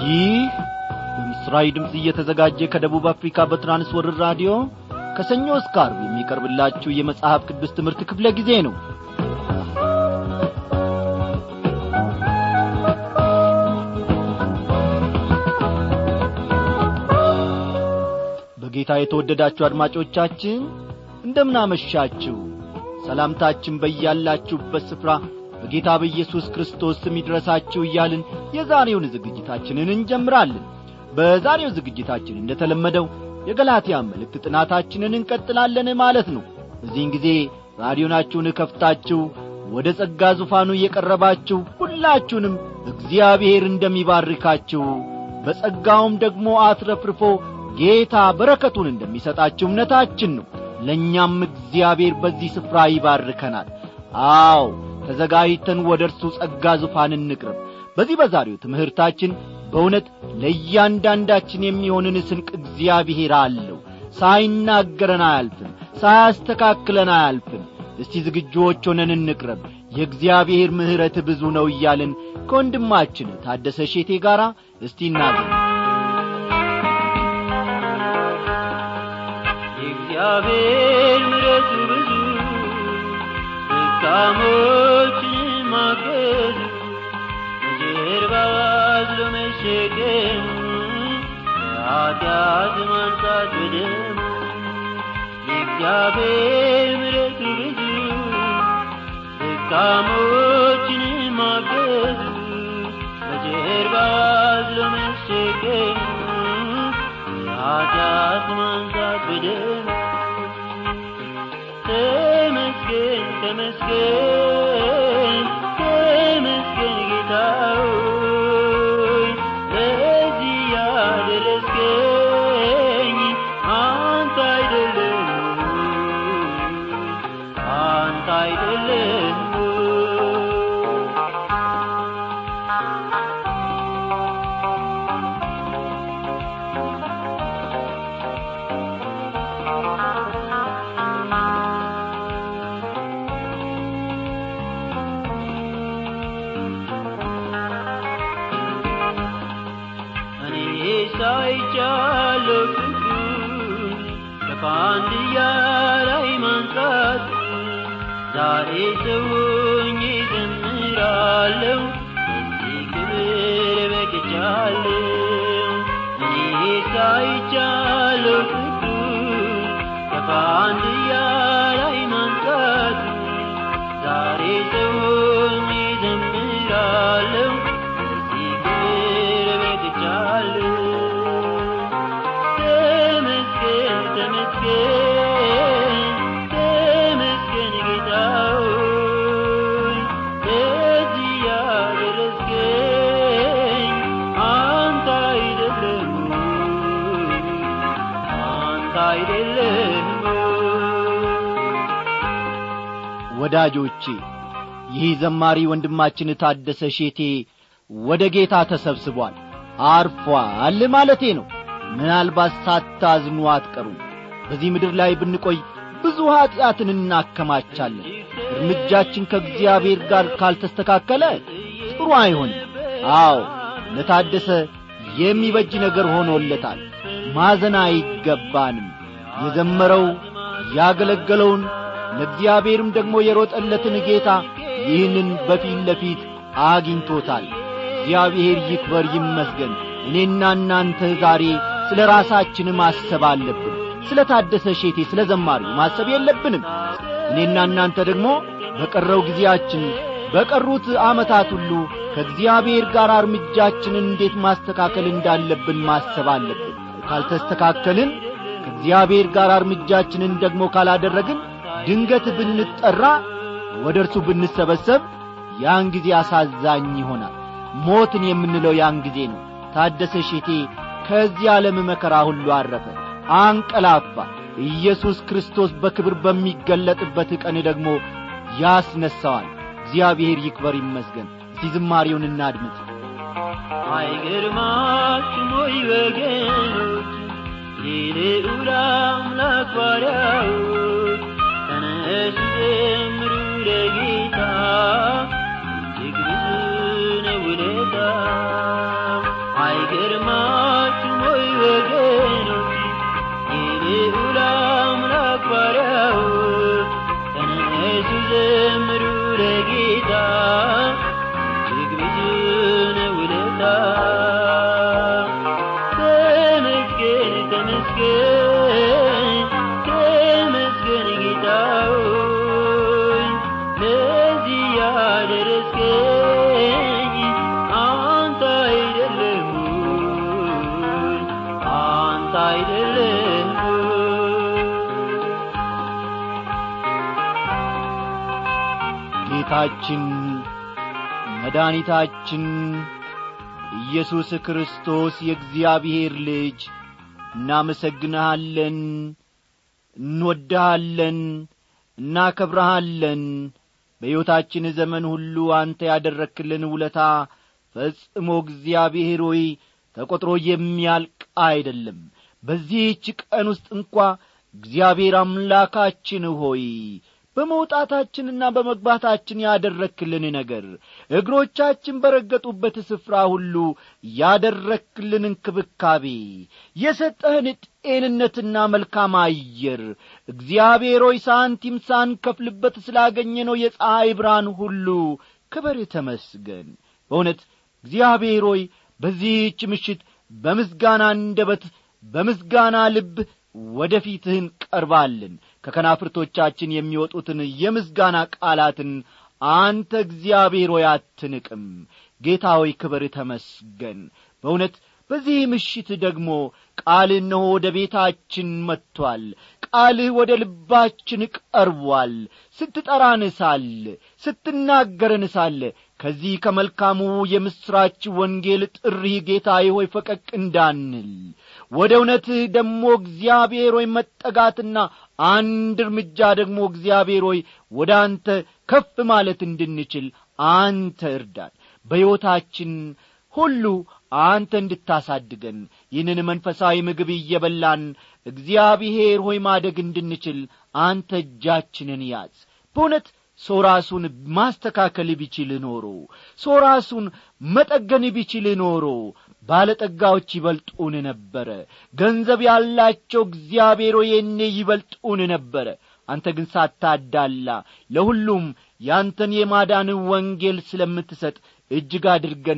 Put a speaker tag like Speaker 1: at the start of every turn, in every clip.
Speaker 1: ይህ በምስራዊ ድምፅ እየተዘጋጀ ከደቡብ አፍሪካ በትራንስወርር ራዲዮ ከሰኞ እስከ አርብ የሚቀርብላችሁ የመጽሐፍ ቅዱስ ትምህርት ክፍለ ጊዜ ነው በጌታ የተወደዳችሁ አድማጮቻችን እንደምናመሻችሁ ሰላምታችን በያላችሁበት ስፍራ በጌታ በኢየሱስ ክርስቶስ ስም ይድረሳችሁ እያልን የዛሬውን ዝግጅታችንን እንጀምራለን በዛሬው ዝግጅታችን እንደተለመደው የገላትያ መልእክት ጥናታችንን እንቀጥላለን ማለት ነው በዚህን ጊዜ ራዲዮናችሁን ከፍታችሁ ወደ ጸጋ ዙፋኑ እየቀረባችሁ ሁላችሁንም እግዚአብሔር እንደሚባርካችሁ በጸጋውም ደግሞ አትረፍርፎ ጌታ በረከቱን እንደሚሰጣችሁ እምነታችን ነው ለእኛም እግዚአብሔር በዚህ ስፍራ ይባርከናል አዎ ተዘጋጅተን ወደ እርሱ ጸጋ ዙፋን እንቅረብ በዚህ በዛሬው ትምህርታችን በእውነት ለእያንዳንዳችን የሚሆንን ስንቅ እግዚአብሔር አለው ሳይናገረን አያልፍም ሳያስተካክለን አያልፍም እስቲ ዝግጁዎች ሆነን እንቅረብ የእግዚአብሔር ምሕረት ብዙ ነው እያልን ከወንድማችን ታደሰ ሼቴ ጋር እስቲ እናገር
Speaker 2: የእግዚአብሔር ምሕረቱ ብዙ ደካሞችን ማገዙ በጀርባው አዝሎ መሸከሙ ከኃጢአት ማንጻት በደሙ የእግዚአብሔር ምሕረቱ ብዙ ደካሞችን ማገዙ በጀርባው አዝሎ መሸከሙ ከኃጢአት ማንጻት በደሙ ተመስገን ተመስገን ተመስገን ጌታ ሆይ ለዚህ ያደረስከኝ አንተ አይደለም አንተ አይደለም እኔ ሳይቻለሁ ፍቅሩን ከፋንድያ ላይ ማንጻት ዛሬ ሰውኝ ዘምራለሁ በዚህ ክብር በቅቻለሁ እኔ ሳይቻለሁ ፍቅሩን ከፋንድያ ላይ ማንጻት ዛሬ ሰውኝ ዘምራለሁ በዚህ ክብር በቅቻለሁ ተመስገን ተመስገን ተመስገን ጌታ ሆይ ለዚህ ያደረስከኝ አንተ አይደለም አንተ አይደለም
Speaker 1: ወዳጆቼ ይህ ዘማሪ ወንድማችን ታደሰ ሼቴ ወደ ጌታ ተሰብስቧል አርፏል ማለቴ ነው ምናልባት ሳታዝኑ አትቀሩም በዚህ ምድር ላይ ብንቆይ ብዙ ኀጢአትን እናከማቻለን እርምጃችን ከእግዚአብሔር ጋር ካልተስተካከለ ጥሩ አይሆንም አዎ ለታደሰ የሚበጅ ነገር ሆኖለታል ማዘን አይገባንም የዘመረው ያገለገለውን ለእግዚአብሔርም ደግሞ የሮጠለትን ጌታ ይህንን በፊት ለፊት አግኝቶታል እግዚአብሔር ይክበር ይመስገን እኔና እናንተ ዛሬ ስለ ራሳችን ማሰብ አለብን ስለ ታደሰ ሼቴ ስለ ዘማሪው ማሰብ የለብንም እኔና እናንተ ደግሞ በቀረው ጊዜያችን በቀሩት ዓመታት ሁሉ ከእግዚአብሔር ጋር እርምጃችንን እንዴት ማስተካከል እንዳለብን ማሰብ አለብን ካልተስተካከልን ከእግዚአብሔር ጋር እርምጃችንን ደግሞ ካላደረግን ድንገት ብንጠራ ወደ እርሱ ብንሰበሰብ ያን ጊዜ አሳዛኝ ይሆናል ሞትን የምንለው ያን ጊዜ ነው ታደሰ ሼቴ ከዚህ ዓለም መከራ ሁሉ አረፈ አንቀላፋ ኢየሱስ ክርስቶስ በክብር በሚገለጥበት ቀን ደግሞ ያስነሣዋል እግዚአብሔር ይክበር ይመስገን እስቲ ዝማሬውን እናድምጥ
Speaker 2: አይገርማችሁም ወይ ወገኖች የልዑል አምላክ ባሪያዎች ተነሱ ዘምሩ ለጌታ እጅግ ብዙ ነው ውለታ አይገርማችሁም ወይ ወገኖች የልዑል አምላክ ባሪያዎች ተነሱ ዘምሩ ለጌታ እጅግ ብዙ ነው ውለታው ተመስገን ተመስገን ተመስገን ጌታ ሆይ ለዚህ ያደረስከኝ አንተ አይደለም ወይ? አንተ አይደለም ወይ?
Speaker 1: ጌታችን መድኃኒታችን ኢየሱስ ክርስቶስ የእግዚአብሔር ልጅ እናመሰግንሃለን እንወድሃለን እናከብረሃለን በሕይወታችን ዘመን ሁሉ አንተ ያደረክልን ውለታ ፈጽሞ እግዚአብሔር ሆይ ተቈጥሮ የሚያልቅ አይደለም በዚህች ቀን ውስጥ እንኳ እግዚአብሔር አምላካችን ሆይ በመውጣታችንና በመግባታችን ያደረክልን ነገር እግሮቻችን በረገጡበት ስፍራ ሁሉ ያደረክልን እንክብካቤ የሰጠህን ጤንነትና መልካም አየር እግዚአብሔር ሆይ ሳንቲም ሳንከፍልበት ስላገኘነው የፀሐይ ብርሃን ሁሉ ክብር ተመስገን በእውነት እግዚአብሔር ሆይ በዚህች ምሽት በምስጋና አንደበት በምስጋና ልብ ወደ ፊትህ እንቀርባለን ከከናፍርቶቻችን የሚወጡትን የምስጋና ቃላትን አንተ እግዚአብሔር ሆይ አትንቅም ጌታ ሆይ ክብር ተመስገን በእውነት በዚህ ምሽት ደግሞ ቃልህ እነሆ ወደ ቤታችን መጥቶአል ቃልህ ወደ ልባችን ቀርቧል ስትጠራን ሳለ ስትናገረን ሳለ ከዚህ ከመልካሙ የምሥራች ወንጌል ጥሪህ ጌታዬ ሆይ ፈቀቅ እንዳንል ወደ እውነትህ ደግሞ እግዚአብሔር ሆይ መጠጋትና አንድ እርምጃ ደግሞ እግዚአብሔር ሆይ ወደ አንተ ከፍ ማለት እንድንችል አንተ እርዳን በሕይወታችን ሁሉ አንተ እንድታሳድገን ይህንን መንፈሳዊ ምግብ እየበላን እግዚአብሔር ሆይ ማደግ እንድንችል አንተ እጃችንን ያዝ በእውነት ሰው ራሱን ማስተካከል ቢችል ኖሮ ሰው ራሱን መጠገን ቢችል ኖሮ ባለጠጋዎች ይበልጡን ነበረ ገንዘብ ያላቸው እግዚአብሔር የኔ ይበልጡን ነበረ አንተ ግን ሳታዳላ ለሁሉም ያንተን የማዳን ወንጌል ስለምትሰጥ እጅግ አድርገን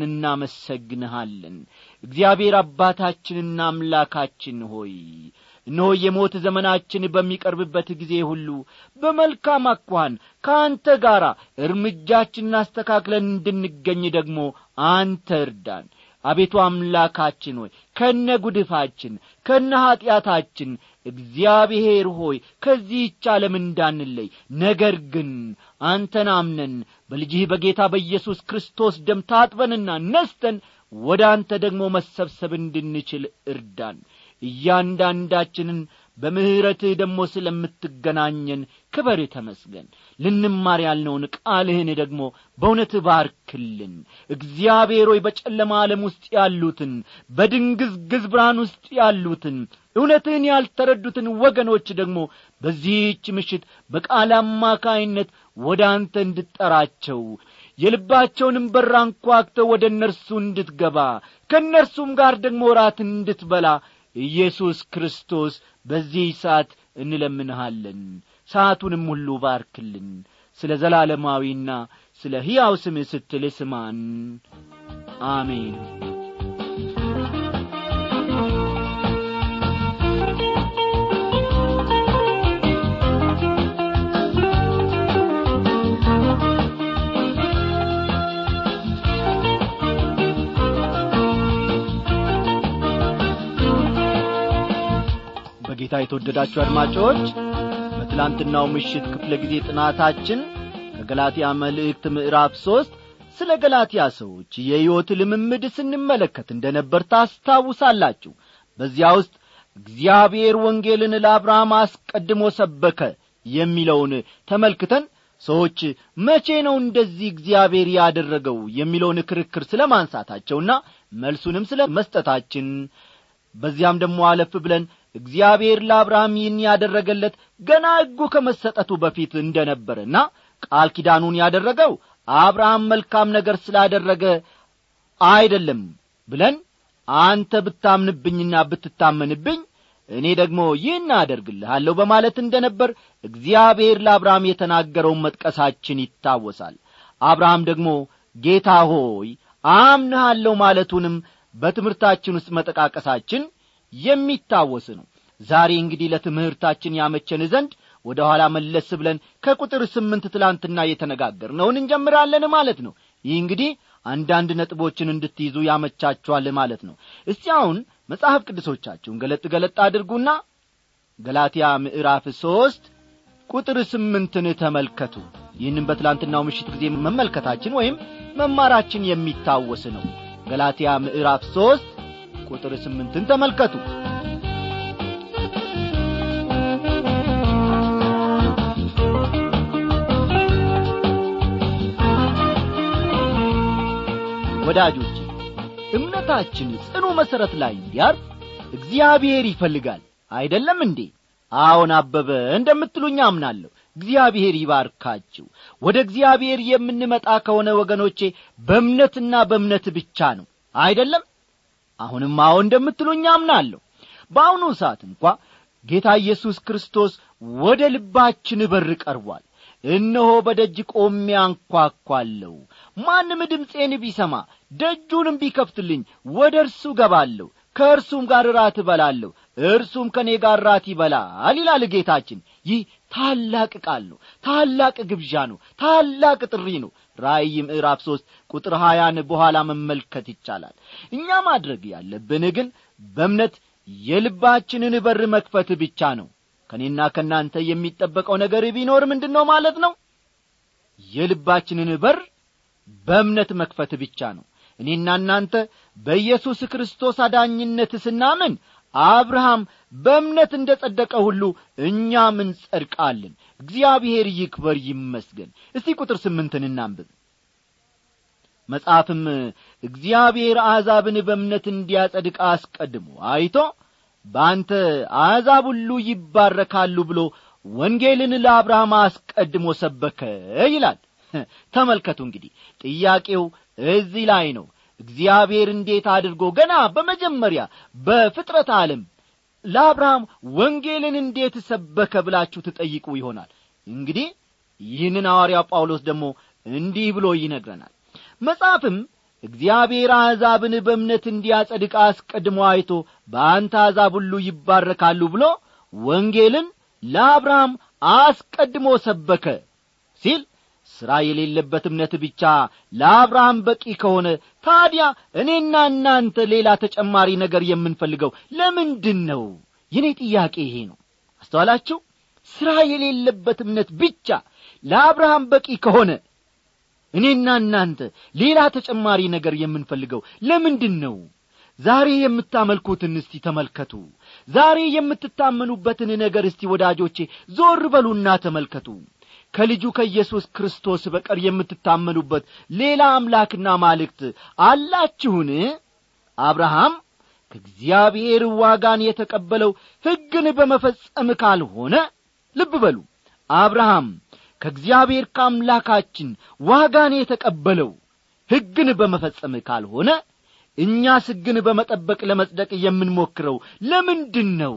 Speaker 1: እናመሰግንሃለን እግዚአብሔር አባታችንና አምላካችን ሆይ እነሆ የሞት ዘመናችን በሚቀርብበት ጊዜ ሁሉ በመልካም አኳኋን ከአንተ ጋር እርምጃችንን አስተካክለን እንድንገኝ ደግሞ አንተ እርዳን አቤቱ አምላካችን ሆይ ከነ ጉድፋችን ከነ ኀጢአታችን እግዚአብሔር ሆይ ከዚህች ዓለም እንዳንለይ ነገር ግን አንተን አምነን በልጅህ በጌታ በኢየሱስ ክርስቶስ ደም ታጥበንና ነስተን ወደ አንተ ደግሞ መሰብሰብ እንድንችል እርዳን እያንዳንዳችንን በምሕረትህ ደግሞ ስለምትገናኘን ክበር ተመስገን ልንማር ያልነውን ቃልህን ደግሞ በእውነት ባርክልን እግዚአብሔር ሆይ በጨለማ ዓለም ውስጥ ያሉትን በድንግዝግዝ ብርሃን ውስጥ ያሉትን እውነትህን ያልተረዱትን ወገኖች ደግሞ በዚህች ምሽት በቃል አማካይነት ወደ አንተ እንድጠራቸው የልባቸውንም በር አንኳክተው ወደ እነርሱ እንድትገባ ከእነርሱም ጋር ደግሞ ራት እንድትበላ ኢየሱስ ክርስቶስ በዚህ ሰዓት እንለምንሃለን ሰዓቱንም ሁሉ ባርክልን ስለ ዘላለማዊና ስለ ሕያው ስምህ ስትል ስማን አሜን በጌታ የተወደዳችሁ አድማጮች በትላንትናው ምሽት ክፍለ ጊዜ ጥናታችን ከገላትያ መልእክት ምዕራፍ ሦስት ስለ ገላትያ ሰዎች የሕይወት ልምምድ ስንመለከት እንደ ነበር ታስታውሳላችሁ በዚያ ውስጥ እግዚአብሔር ወንጌልን ለአብርሃም አስቀድሞ ሰበከ የሚለውን ተመልክተን ሰዎች መቼ ነው እንደዚህ እግዚአብሔር ያደረገው የሚለውን ክርክር ስለ ማንሳታቸውና መልሱንም ስለ መስጠታችን በዚያም ደግሞ አለፍ ብለን እግዚአብሔር ለአብርሃም ይህን ያደረገለት ገና ሕጉ ከመሰጠቱ በፊት እንደ ነበረና ቃል ኪዳኑን ያደረገው አብርሃም መልካም ነገር ስላደረገ አይደለም ብለን አንተ ብታምንብኝና ብትታመንብኝ እኔ ደግሞ ይህን አደርግልሃለሁ በማለት እንደ ነበር እግዚአብሔር ለአብርሃም የተናገረውን መጥቀሳችን ይታወሳል አብርሃም ደግሞ ጌታ ሆይ አምንሃለሁ ማለቱንም በትምህርታችን ውስጥ መጠቃቀሳችን የሚታወስ ነው ዛሬ እንግዲህ ለትምህርታችን ያመቸን ዘንድ ወደ ኋላ መለስ ብለን ከቁጥር ስምንት ትላንትና የተነጋገርነውን እንጀምራለን ማለት ነው ይህ እንግዲህ አንዳንድ ነጥቦችን እንድትይዙ ያመቻችኋል ማለት ነው እስቲ አሁን መጽሐፍ ቅዱሶቻችሁን ገለጥ ገለጥ አድርጉና ገላትያ ምዕራፍ ሦስት ቁጥር ስምንትን ተመልከቱ ይህንም በትላንትናው ምሽት ጊዜ መመልከታችን ወይም መማራችን የሚታወስ ነው ገላትያ ምዕራፍ ሦስት ቁጥር ስምንትን ተመልከቱ ወዳጆች እምነታችን ጽኑ መሠረት ላይ እንዲያርፍ እግዚአብሔር ይፈልጋል አይደለም እንዴ አዎን አበበ እንደምትሉኝ አምናለሁ እግዚአብሔር ይባርካችሁ ወደ እግዚአብሔር የምንመጣ ከሆነ ወገኖቼ በእምነትና በእምነት ብቻ ነው አይደለም አሁንም አዎ እንደምትሉኝ አምናለሁ በአሁኑ ሰዓት እንኳ ጌታ ኢየሱስ ክርስቶስ ወደ ልባችን በር ቀርቧል እነሆ በደጅ ቆሜ አንኳኳለሁ ማንም ድምፄን ቢሰማ ደጁንም ቢከፍትልኝ ወደ እርሱ ገባለሁ ከእርሱም ጋር ራት እበላለሁ እርሱም ከእኔ ጋር ራት ይበላል ይላል ጌታችን ይህ ታላቅ ቃል ነው ታላቅ ግብዣ ነው ታላቅ ጥሪ ነው ራእይ ምዕራፍ ሦስት ቁጥር ሀያን በኋላ መመልከት ይቻላል እኛ ማድረግ ያለብን ግን በእምነት የልባችንን በር መክፈት ብቻ ነው ከእኔና ከእናንተ የሚጠበቀው ነገር ቢኖር ምንድን ነው ማለት ነው የልባችንን በር በእምነት መክፈት ብቻ ነው እኔና እናንተ በኢየሱስ ክርስቶስ አዳኝነት ስናምን አብርሃም በእምነት እንደ ጸደቀ ሁሉ እኛም እንጸድቃለን እግዚአብሔር ይክበር ይመስገን እስቲ ቁጥር ስምንትን እናንብብ መጽሐፍም እግዚአብሔር አሕዛብን በእምነት እንዲያጸድቅ አስቀድሞ አይቶ በአንተ አሕዛብ ሁሉ ይባረካሉ ብሎ ወንጌልን ለአብርሃም አስቀድሞ ሰበከ ይላል ተመልከቱ እንግዲህ ጥያቄው እዚህ ላይ ነው እግዚአብሔር እንዴት አድርጎ ገና በመጀመሪያ በፍጥረት ዓለም ለአብርሃም ወንጌልን እንዴት ሰበከ ብላችሁ ትጠይቁ ይሆናል እንግዲህ ይህንን ሐዋርያው ጳውሎስ ደግሞ እንዲህ ብሎ ይነግረናል መጽሐፍም እግዚአብሔር አሕዛብን በእምነት እንዲያጸድቅ አስቀድሞ አይቶ በአንተ አሕዛብ ሁሉ ይባረካሉ ብሎ ወንጌልን ለአብርሃም አስቀድሞ ሰበከ ሲል ሥራ የሌለበት እምነት ብቻ ለአብርሃም በቂ ከሆነ ታዲያ እኔና እናንተ ሌላ ተጨማሪ ነገር የምንፈልገው ለምንድን ነው የኔ ጥያቄ ይሄ ነው አስተዋላችሁ ሥራ የሌለበት እምነት ብቻ ለአብርሃም በቂ ከሆነ እኔና እናንተ ሌላ ተጨማሪ ነገር የምንፈልገው ለምንድን ነው ዛሬ የምታመልኩትን እስቲ ተመልከቱ ዛሬ የምትታመኑበትን ነገር እስቲ ወዳጆቼ ዞር በሉና ተመልከቱ ከልጁ ከኢየሱስ ክርስቶስ በቀር የምትታመኑበት ሌላ አምላክና ማልክት አላችሁን አብርሃም ከእግዚአብሔር ዋጋን የተቀበለው ሕግን በመፈጸም ካልሆነ ልብ በሉ አብርሃም ከእግዚአብሔር ከአምላካችን ዋጋን የተቀበለው ሕግን በመፈጸም ካልሆነ እኛስ ሕግን በመጠበቅ ለመጽደቅ የምንሞክረው ለምንድን ነው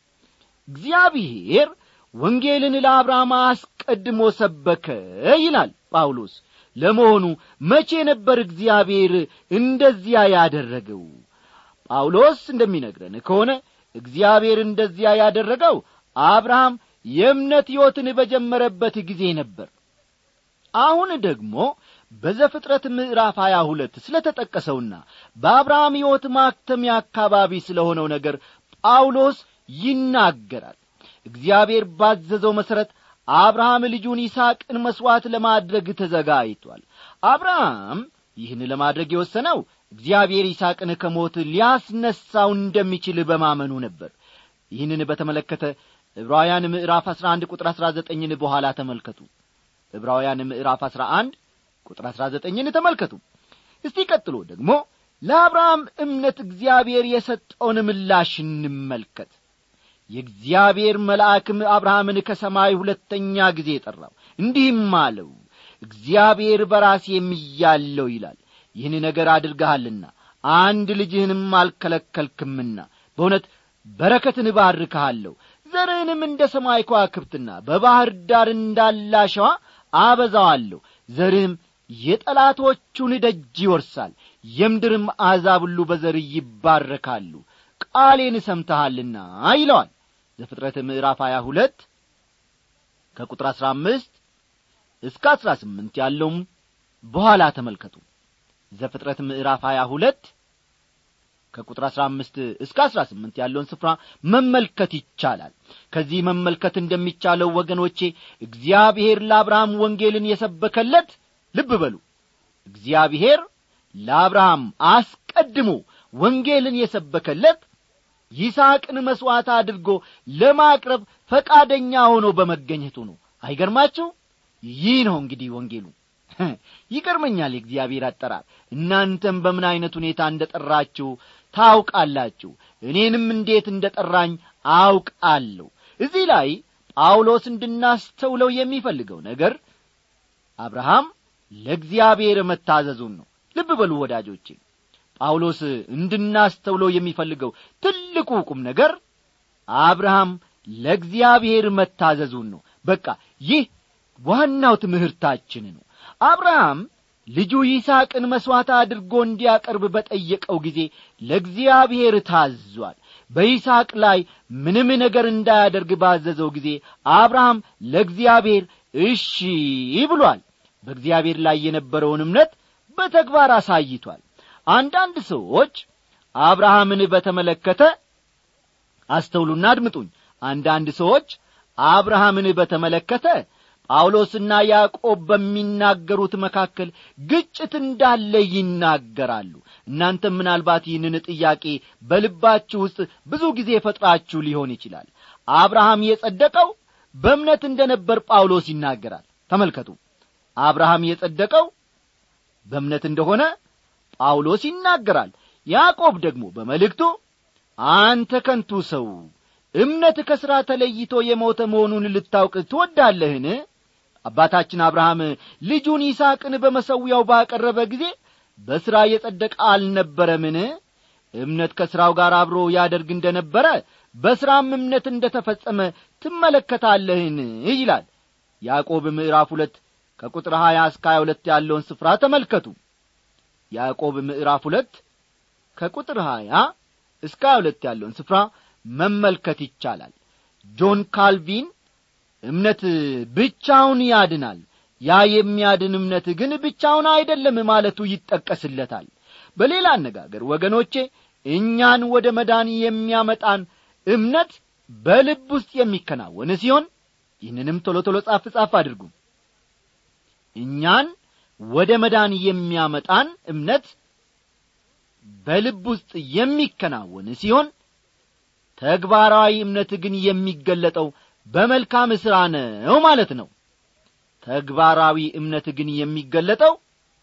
Speaker 1: እግዚአብሔር ወንጌልን ለአብርሃም አስቀድሞ ሰበከ ይላል ጳውሎስ ለመሆኑ መቼ ነበር እግዚአብሔር እንደዚያ ያደረገው ጳውሎስ እንደሚነግረን ከሆነ እግዚአብሔር እንደዚያ ያደረገው አብርሃም የእምነት ሕይወትን በጀመረበት ጊዜ ነበር አሁን ደግሞ በዘፍጥረት ምዕራፍ ሀያ ሁለት ስለ ተጠቀሰውና በአብርሃም ሕይወት ማክተሚያ አካባቢ ስለ ሆነው ነገር ጳውሎስ ይናገራል እግዚአብሔር ባዘዘው መሠረት አብርሃም ልጁን ይስሐቅን መሥዋዕት ለማድረግ ተዘጋጅቷል አብርሃም ይህን ለማድረግ የወሰነው እግዚአብሔር ይስሐቅን ከሞት ሊያስነሳው እንደሚችል በማመኑ ነበር ይህንን በተመለከተ ዕብራውያን ምዕራፍ አሥራ አንድ ቁጥር አሥራ ዘጠኝን በኋላ ተመልከቱ ዕብራውያን ምዕራፍ አሥራ አንድ ቁጥር አሥራ ዘጠኝን ተመልከቱ እስቲ ቀጥሎ ደግሞ ለአብርሃም እምነት እግዚአብሔር የሰጠውን ምላሽ እንመልከት የእግዚአብሔር መልአክም አብርሃምን ከሰማይ ሁለተኛ ጊዜ ጠራው እንዲህም አለው እግዚአብሔር በራሴ የሚያለው ይላል ይህን ነገር አድርገሃልና አንድ ልጅህንም አልከለከልክምና በእውነት በረከትን እባርክሃለሁ ዘርህንም እንደ ሰማይ ከዋክብትና በባሕር ዳር እንዳላሸዋ አበዛዋለሁ ዘርህም የጠላቶቹን ደጅ ይወርሳል የምድርም አሕዛብ ሁሉ በዘርህ ይባረካሉ ቃሌን ሰምተሃልና ይለዋል ዘፍጥረት ምዕራፍ 22 ከቁጥር 15 እስከ 18 ያለውም በኋላ ተመልከቱ ዘፍጥረት ምዕራፍ 22 ከቁጥር 15 እስከ 18 ያለውን ስፍራ መመልከት ይቻላል ከዚህ መመልከት እንደሚቻለው ወገኖቼ እግዚአብሔር ለአብርሃም ወንጌልን የሰበከለት ልብ በሉ እግዚአብሔር ለአብርሃም አስቀድሞ ወንጌልን የሰበከለት ይስሐቅን መሥዋዕት አድርጎ ለማቅረብ ፈቃደኛ ሆኖ በመገኘቱ ነው አይገርማችሁ ይህ ነው እንግዲህ ወንጌሉ ይገርመኛል የእግዚአብሔር አጠራር እናንተም በምን ዐይነት ሁኔታ እንደ ጠራችሁ ታውቃላችሁ እኔንም እንዴት እንደ ጠራኝ አውቃለሁ እዚህ ላይ ጳውሎስ እንድናስተውለው የሚፈልገው ነገር አብርሃም ለእግዚአብሔር መታዘዙን ነው ልብ በሉ ወዳጆቼ ጳውሎስ እንድናስተውለው የሚፈልገው ትልቁ ቁም ነገር አብርሃም ለእግዚአብሔር መታዘዙን ነው በቃ ይህ ዋናው ትምህርታችን ነው አብርሃም ልጁ ይስሐቅን መሥዋዕት አድርጎ እንዲያቀርብ በጠየቀው ጊዜ ለእግዚአብሔር ታዟል በይስሐቅ ላይ ምንም ነገር እንዳያደርግ ባዘዘው ጊዜ አብርሃም ለእግዚአብሔር እሺ ብሏል በእግዚአብሔር ላይ የነበረውን እምነት በተግባር አሳይቷል አንዳንድ ሰዎች አብርሃምን በተመለከተ አስተውሉና አድምጡኝ አንዳንድ ሰዎች አብርሃምን በተመለከተ ጳውሎስና ያዕቆብ በሚናገሩት መካከል ግጭት እንዳለ ይናገራሉ እናንተም ምናልባት ይህንን ጥያቄ በልባችሁ ውስጥ ብዙ ጊዜ ፈጥራችሁ ሊሆን ይችላል አብርሃም የጸደቀው በእምነት እንደ ነበር ጳውሎስ ይናገራል ተመልከቱ አብርሃም የጸደቀው በእምነት እንደሆነ ጳውሎስ ይናገራል ያዕቆብ ደግሞ በመልእክቱ አንተ ከንቱ ሰው እምነት ከሥራ ተለይቶ የሞተ መሆኑን ልታውቅ ትወዳለህን አባታችን አብርሃም ልጁን ይስሐቅን በመሰዊያው ባቀረበ ጊዜ በሥራ የጸደቀ አልነበረምን እምነት ከሥራው ጋር አብሮ ያደርግ እንደ ነበረ በሥራም እምነት እንደ ተፈጸመ ትመለከታለህን ይላል ያዕቆብ ምዕራፍ ሁለት ከቁጥር ሀያ እስከ ሀያ ሁለት ያለውን ስፍራ ተመልከቱ ያዕቆብ ምዕራፍ ሁለት ከቁጥር ሀያ እስከ ሀያ ሁለት ያለውን ስፍራ መመልከት ይቻላል ጆን ካልቪን እምነት ብቻውን ያድናል ያ የሚያድን እምነት ግን ብቻውን አይደለም ማለቱ ይጠቀስለታል በሌላ አነጋገር ወገኖቼ እኛን ወደ መዳን የሚያመጣን እምነት በልብ ውስጥ የሚከናወን ሲሆን ይህንንም ቶሎ ቶሎ ጻፍ ጻፍ አድርጉ እኛን ወደ መዳን የሚያመጣን እምነት በልብ ውስጥ የሚከናወን ሲሆን ተግባራዊ እምነት ግን የሚገለጠው በመልካም ሥራ ነው ማለት ነው ተግባራዊ እምነት ግን የሚገለጠው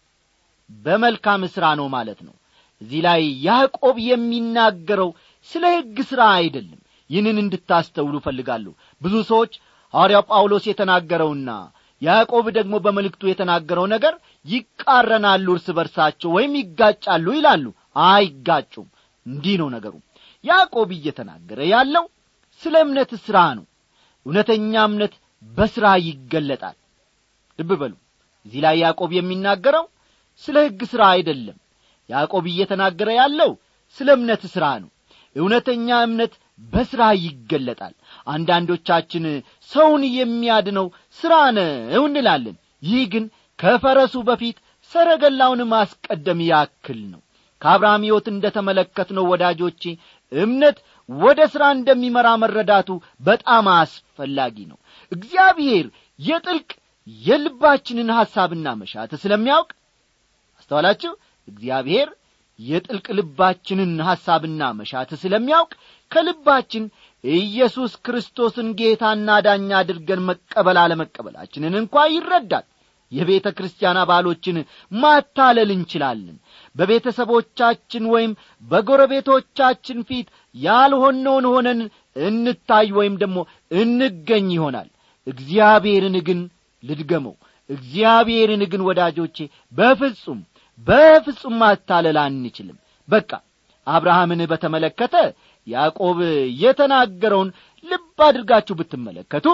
Speaker 1: በመልካም ሥራ ነው ማለት ነው እዚህ ላይ ያዕቆብ የሚናገረው ስለ ሕግ ሥራ አይደለም ይህንን እንድታስተውሉ እፈልጋለሁ ብዙ ሰዎች ሐዋርያው ጳውሎስ የተናገረውና ያዕቆብ ደግሞ በመልእክቱ የተናገረው ነገር ይቃረናሉ እርስ በርሳቸው ወይም ይጋጫሉ ይላሉ አይጋጩም እንዲህ ነው ነገሩ ያዕቆብ እየተናገረ ያለው ስለ እምነት ሥራ ነው እውነተኛ እምነት በሥራ ይገለጣል ልብ በሉ እዚህ ላይ ያዕቆብ የሚናገረው ስለ ሕግ ሥራ አይደለም ያዕቆብ እየተናገረ ያለው ስለ እምነት ሥራ ነው እውነተኛ እምነት በሥራ ይገለጣል አንዳንዶቻችን ሰውን የሚያድነው ሥራ ነው እንላለን ይህ ግን ከፈረሱ በፊት ሰረገላውን ማስቀደም ያክል ነው ከአብርሃም ሕይወት እንደ ተመለከትነው ወዳጆቼ እምነት ወደ ሥራ እንደሚመራ መረዳቱ በጣም አስፈላጊ ነው እግዚአብሔር የጥልቅ የልባችንን ሐሳብና መሻት ስለሚያውቅ አስተዋላችሁ እግዚአብሔር የጥልቅ ልባችንን ሐሳብና መሻት ስለሚያውቅ ከልባችን ኢየሱስ ክርስቶስን ጌታና ዳኛ አድርገን መቀበል አለመቀበላችንን እንኳ ይረዳል የቤተ ክርስቲያን አባሎችን ማታለል እንችላለን በቤተሰቦቻችን ወይም በጎረቤቶቻችን ፊት ያልሆነውን ሆነን እንታይ ወይም ደግሞ እንገኝ ይሆናል እግዚአብሔርን ግን ልድገመው እግዚአብሔርን ግን ወዳጆቼ በፍጹም በፍጹም ማታለል አንችልም በቃ አብርሃምን በተመለከተ ያዕቆብ የተናገረውን ልብ አድርጋችሁ ብትመለከቱ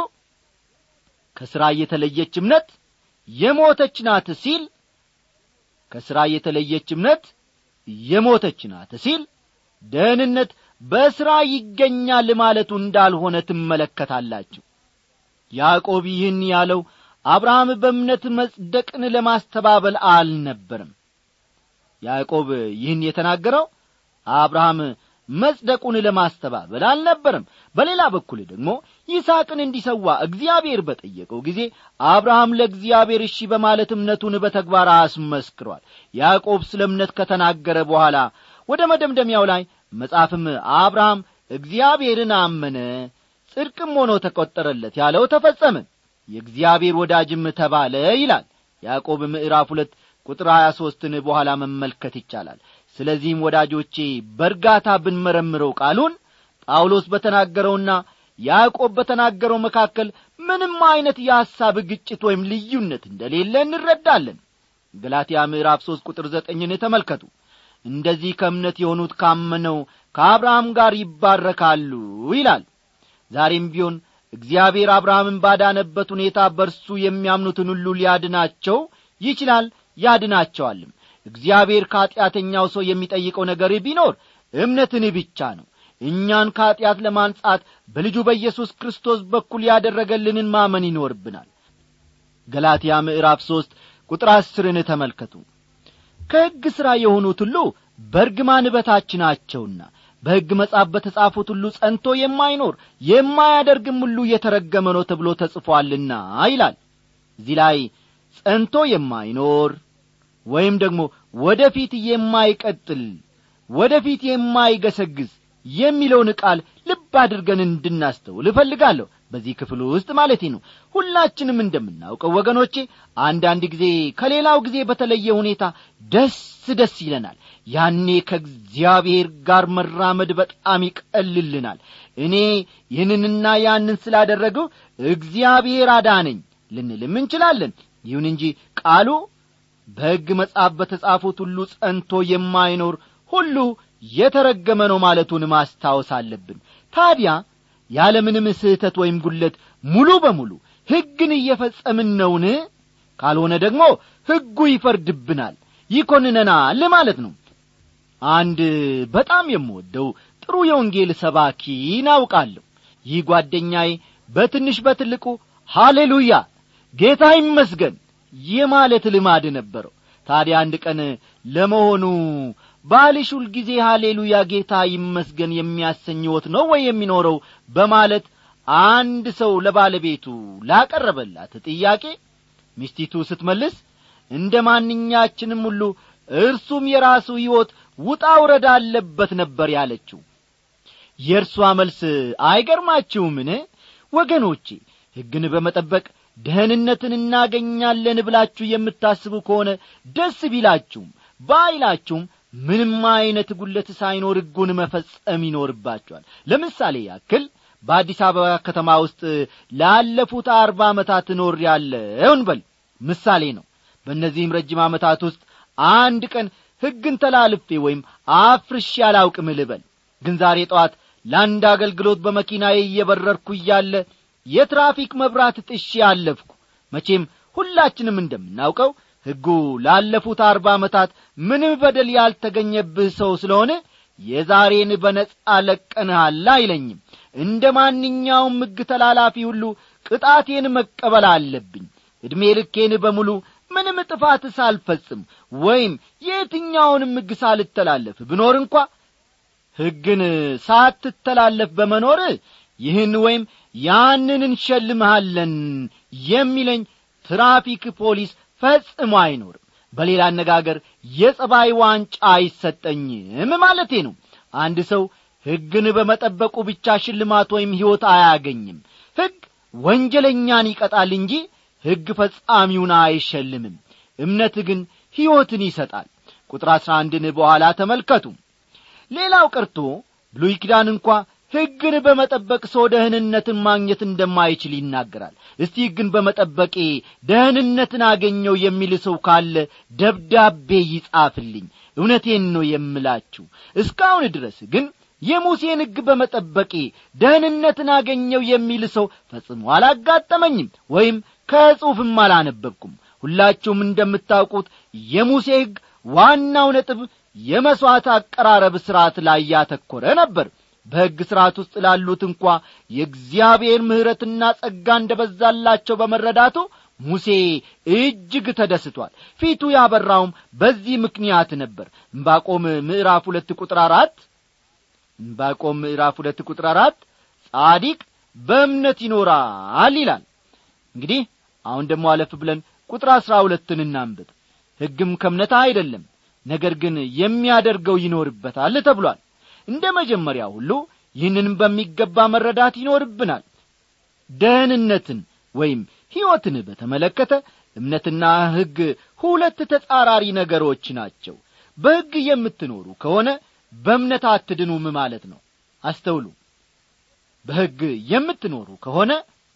Speaker 1: ከሥራ የተለየች እምነት የሞተች ናት ሲል ከሥራ የተለየች እምነት የሞተች ናት ሲል ደህንነት በሥራ ይገኛል ማለቱ እንዳልሆነ ትመለከታላችሁ ያዕቆብ ይህን ያለው አብርሃም በእምነት መጽደቅን ለማስተባበል አልነበርም ያዕቆብ ይህን የተናገረው አብርሃም መጽደቁን ለማስተባበል አልነበርም በሌላ በኩል ደግሞ ይስሐቅን እንዲሰዋ እግዚአብሔር በጠየቀው ጊዜ አብርሃም ለእግዚአብሔር እሺ በማለት እምነቱን በተግባር አስመስክሯል ያዕቆብ ስለ እምነት ከተናገረ በኋላ ወደ መደምደሚያው ላይ መጽሐፍም አብርሃም እግዚአብሔርን አመነ ጽድቅም ሆኖ ተቈጠረለት ያለው ተፈጸመ የእግዚአብሔር ወዳጅም ተባለ ይላል ያዕቆብ ምዕራፍ ሁለት ቁጥር ሀያ ሦስትን በኋላ መመልከት ይቻላል ስለዚህም ወዳጆቼ በእርጋታ ብንመረምረው ቃሉን ጳውሎስ በተናገረውና ያዕቆብ በተናገረው መካከል ምንም ዐይነት የሐሳብ ግጭት ወይም ልዩነት እንደሌለ እንረዳለን ገላትያ ምዕራፍ ሦስት ቁጥር ዘጠኝን ተመልከቱ እንደዚህ ከእምነት የሆኑት ካመነው ከአብርሃም ጋር ይባረካሉ ይላል ዛሬም ቢሆን እግዚአብሔር አብርሃምን ባዳነበት ሁኔታ በርሱ የሚያምኑትን ሁሉ ሊያድናቸው ይችላል ያድናቸዋልም እግዚአብሔር ከኀጢአተኛው ሰው የሚጠይቀው ነገር ቢኖር እምነትን ብቻ ነው እኛን ከኀጢአት ለማንጻት በልጁ በኢየሱስ ክርስቶስ በኩል ያደረገልንን ማመን ይኖርብናል ገላትያ ምዕራፍ ሦስት ቁጥር አስርን ተመልከቱ ከሕግ ሥራ የሆኑት ሁሉ በርግማን በታች ናቸውና በሕግ መጽሐፍ በተጻፉት ሁሉ ጸንቶ የማይኖር የማያደርግም ሁሉ የተረገመ ነው ተብሎ ተጽፏልና ይላል እዚህ ላይ ጸንቶ የማይኖር ወይም ደግሞ ወደ ፊት የማይቀጥል ወደ ፊት የማይገሰግዝ የሚለውን ቃል ልብ አድርገን እንድናስተውል እፈልጋለሁ በዚህ ክፍል ውስጥ ማለቴ ነው ሁላችንም እንደምናውቀው ወገኖቼ አንዳንድ ጊዜ ከሌላው ጊዜ በተለየ ሁኔታ ደስ ደስ ይለናል ያኔ ከእግዚአብሔር ጋር መራመድ በጣም ይቀልልናል እኔ ይህንንና ያንን ስላደረገው እግዚአብሔር አዳነኝ ልንልም እንችላለን ይሁን እንጂ ቃሉ በሕግ መጽሐፍ በተጻፉት ሁሉ ጸንቶ የማይኖር ሁሉ የተረገመ ነው ማለቱን ማስታወስ አለብን ታዲያ ያለምንም ስህተት ወይም ጉለት ሙሉ በሙሉ ሕግን እየፈጸምን ነውን ካልሆነ ደግሞ ሕጉ ይፈርድብናል ይኮንነናል ማለት ነው አንድ በጣም የምወደው ጥሩ የወንጌል ሰባኪ ናውቃለሁ ይህ ጓደኛዬ በትንሽ በትልቁ ሃሌሉያ ጌታ ይመስገን የማለት ልማድ ነበረው ታዲያ አንድ ቀን ለመሆኑ ባልሽ ሁልጊዜ ሃሌሉያ ጌታ ይመስገን የሚያሰኝ ሕይወት ነው ወይ የሚኖረው በማለት አንድ ሰው ለባለቤቱ ላቀረበላት ጥያቄ ሚስቲቱ ስትመልስ እንደ ማንኛችንም ሁሉ እርሱም የራሱ ሕይወት ውጣ ውረድ አለበት ነበር ያለችው የእርሷ መልስ አይገርማችሁምን ወገኖቼ ሕግን በመጠበቅ ደህንነትን እናገኛለን ብላችሁ የምታስቡ ከሆነ ደስ ቢላችሁም ባይላችሁም ምንም አይነት ጉለት ሳይኖር ሕጉን መፈጸም ይኖርባችኋል ለምሳሌ ያክል በአዲስ አበባ ከተማ ውስጥ ላለፉት አርባ ዓመታት እኖር ያለውን በል ምሳሌ ነው በእነዚህም ረጅም ዓመታት ውስጥ አንድ ቀን ሕግን ተላልፌ ወይም አፍርሼ አላውቅም ልበል ግን ዛሬ ጠዋት ለአንድ አገልግሎት በመኪናዬ እየበረርኩ እያለ የትራፊክ መብራት ጥሼ አለፍኩ መቼም ሁላችንም እንደምናውቀው ሕጉ ላለፉት አርባ ዓመታት ምንም በደል ያልተገኘብህ ሰው ስለሆነ የዛሬን በነጻ ለቀንሃል አይለኝም እንደ ማንኛውም ሕግ ተላላፊ ሁሉ ቅጣቴን መቀበል አለብኝ ዕድሜ ልኬን በሙሉ ምንም ጥፋት ሳልፈጽም ወይም የትኛውንም ሕግ ሳልተላለፍ ብኖር እንኳ ሕግን ሳትተላለፍ በመኖር ይህን ወይም ያንን እንሸልምሃለን የሚለኝ ትራፊክ ፖሊስ ፈጽሞ አይኖርም በሌላ አነጋገር የጸባይ ዋንጫ አይሰጠኝም ማለቴ ነው አንድ ሰው ሕግን በመጠበቁ ብቻ ሽልማት ወይም ሕይወት አያገኝም ሕግ ወንጀለኛን ይቀጣል እንጂ ሕግ ፈጻሚውን አይሸልምም እምነት ግን ሕይወትን ይሰጣል ቁጥር አሥራ አንድን በኋላ ተመልከቱ ሌላው ቀርቶ ብሉይ ኪዳን እንኳ ሕግን በመጠበቅ ሰው ደህንነትን ማግኘት እንደማይችል ይናገራል እስቲ ሕግን በመጠበቄ ደህንነትን አገኘው የሚል ሰው ካለ ደብዳቤ ይጻፍልኝ እውነቴን ነው የምላችሁ እስካሁን ድረስ ግን የሙሴን ሕግ በመጠበቄ ደህንነትን አገኘው የሚል ሰው ፈጽሞ አላጋጠመኝም ወይም ከጽሑፍም አላነበብኩም ሁላችሁም እንደምታውቁት የሙሴ ሕግ ዋናው ነጥብ የመሥዋዕት አቀራረብ ሥርዓት ላይ ያተኰረ ነበር በሕግ ሥርዓት ውስጥ ላሉት እንኳ የእግዚአብሔር ምሕረትና ጸጋ እንደ በዛላቸው በመረዳቱ ሙሴ እጅግ ተደስቷል ፊቱ ያበራውም በዚህ ምክንያት ነበር እምባቆም ምዕራፍ ሁለት ቁጥር አራት እምባቆም ምዕራፍ ሁለት ቁጥር አራት ጻዲቅ በእምነት ይኖራል ይላል እንግዲህ አሁን ደግሞ አለፍ ብለን ቁጥር አሥራ ሁለትን እናንብብ ሕግም ከእምነት አይደለም ነገር ግን የሚያደርገው ይኖርበታል ተብሏል እንደ መጀመሪያ ሁሉ ይህንንም በሚገባ መረዳት ይኖርብናል ደህንነትን ወይም ሕይወትን በተመለከተ እምነትና ሕግ ሁለት ተጻራሪ ነገሮች ናቸው በሕግ የምትኖሩ ከሆነ በእምነት አትድኑም ማለት ነው አስተውሉ በሕግ የምትኖሩ ከሆነ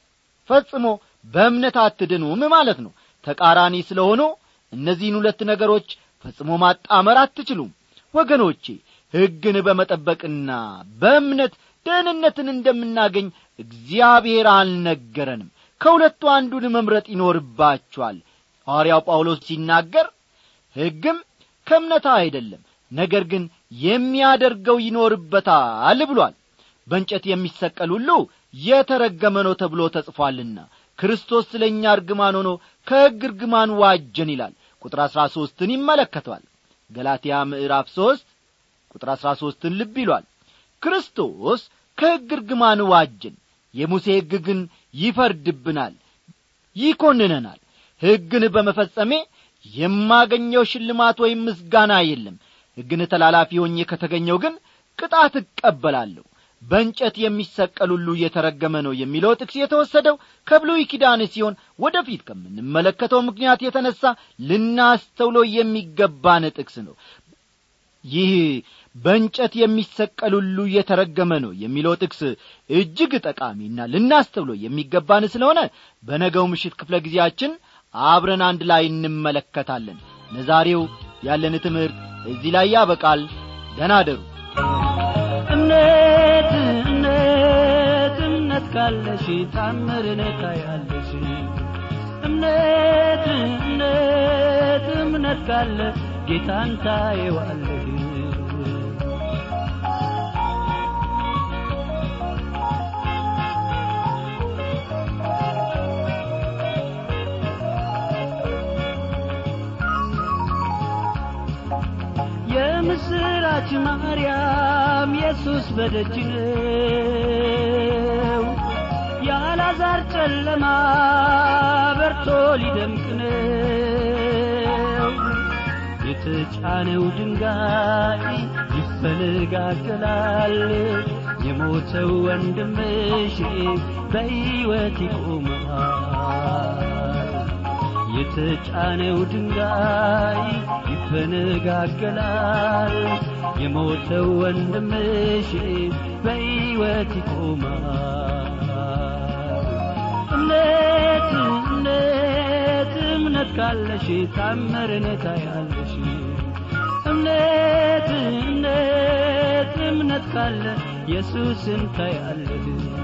Speaker 1: ፈጽሞ በእምነት አትድኑም ማለት ነው ተቃራኒ ስለሆኑ እነዚህን ሁለት ነገሮች ፈጽሞ ማጣመር አትችሉም ወገኖቼ ሕግን በመጠበቅና በእምነት ደህንነትን እንደምናገኝ እግዚአብሔር አልነገረንም ከሁለቱ አንዱን መምረጥ ይኖርባችኋል ሐዋርያው ጳውሎስ ሲናገር ሕግም ከእምነት አይደለም ነገር ግን የሚያደርገው ይኖርበታል ብሏል በእንጨት የሚሰቀል ሁሉ የተረገመ ነው ተብሎ ተጽፏልና ክርስቶስ ስለ እኛ እርግማን ሆኖ ከሕግ እርግማን ዋጀን ይላል ቁጥር አሥራ ሦስትን ይመለከተዋል ገላትያ ምዕራፍ ሦስት ቁጥር አሥራ ሦስትን ልብ ይሏል ክርስቶስ ከሕግ እርግማን ዋጀን የሙሴ ሕግ ግን ይፈርድብናል ይኰንነናል ሕግን በመፈጸሜ የማገኘው ሽልማት ወይም ምስጋና የለም ሕግን ተላላፊ ሆኜ ከተገኘው ግን ቅጣት እቀበላለሁ በእንጨት የሚሰቀል ሁሉ እየተረገመ ነው የሚለው ጥቅስ የተወሰደው ከብሉይ ኪዳን ሲሆን ወደፊት ከምንመለከተው ምክንያት የተነሣ ልናስተውሎ የሚገባን ጥቅስ ነው ይህ በእንጨት የሚሰቀል ሁሉ እየተረገመ ነው የሚለው ጥቅስ እጅግ ጠቃሚና ልናስተውሎ የሚገባን ስለሆነ በነገው ምሽት ክፍለ ጊዜያችን አብረን አንድ ላይ እንመለከታለን ለዛሬው ያለን ትምህርት እዚህ ላይ ያበቃል ደናደሩ
Speaker 2: እምነት እምነት እምነት ካለሽ ታምርን ታያለሽ እምነት እምነት እምነት ካለ ጌታን ታየዋለሽ የምስራች ማርያም ኢየሱስ በደጅ ነው የአልዓዛር ጨለማ በርቶ ሊደምቅ ነው የተጫነው ድንጋይ ይፈነጋገላል የሞተው ወንድምሽ በሕይወት ይቆማል የተጫነው ድንጋይ ይፈነጋገላል የሞተው ወንድምሽ በሕይወት ይቆማል እምነት እምነት እምነት ካለሽ ታምርን ታያለሽ እምነት እምነት እምነት ካለ ኢየሱስን ታያለሽ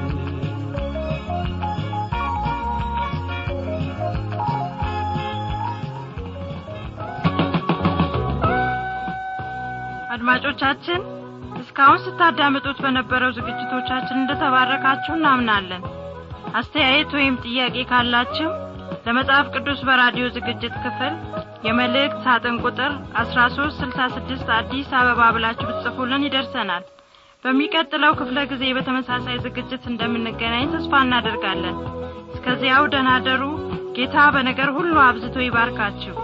Speaker 3: አድማጮቻችን እስካሁን ስታዳምጡት በነበረው ዝግጅቶቻችን እንደተባረካችሁ እናምናለን አስተያየት ወይም ጥያቄ ካላችሁ ለመጽሐፍ ቅዱስ በራዲዮ ዝግጅት ክፍል የመልእክት ሳጥን ቁጥር 1366 አዲስ አበባ ብላችሁ ብትጽፉልን ይደርሰናል በሚቀጥለው ክፍለ ጊዜ በተመሳሳይ ዝግጅት እንደምንገናኝ ተስፋ እናደርጋለን እስከዚያው ደናደሩ ጌታ በነገር ሁሉ አብዝቶ ይባርካችሁ